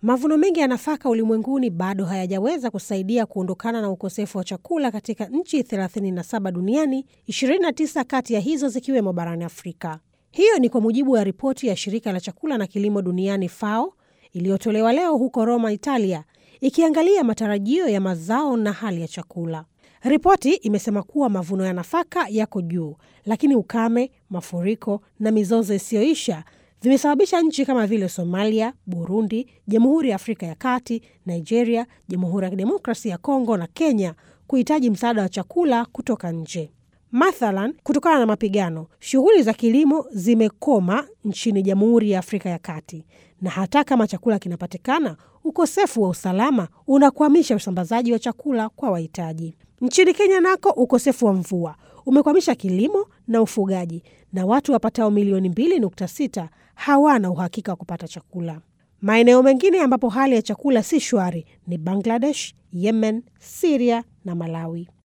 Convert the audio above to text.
Mavuno mengi ya nafaka ulimwenguni bado hayajaweza kusaidia kuondokana na ukosefu wa chakula katika nchi 37 duniani, 29 kati ya hizo zikiwemo barani Afrika. Hiyo ni kwa mujibu wa ripoti ya shirika la chakula na kilimo duniani FAO iliyotolewa leo huko Roma, Italia, ikiangalia matarajio ya mazao na hali ya chakula. Ripoti imesema kuwa mavuno ya nafaka yako juu, lakini ukame, mafuriko na mizozo isiyoisha vimesababisha nchi kama vile Somalia, Burundi, Jamhuri ya Afrika ya Kati, Nigeria, Jamhuri ya Kidemokrasi ya Kongo na Kenya kuhitaji msaada wa chakula kutoka nje. Mathalan, kutokana na mapigano, shughuli za kilimo zimekoma nchini Jamhuri ya Afrika ya Kati, na hata kama chakula kinapatikana, ukosefu wa usalama unakwamisha usambazaji wa chakula kwa wahitaji. Nchini Kenya nako ukosefu wa mvua umekwamisha kilimo na ufugaji, na watu wapatao milioni 2.6 hawana uhakika wa kupata chakula. Maeneo mengine ambapo hali ya chakula si shwari ni Bangladesh, Yemen, Siria na Malawi.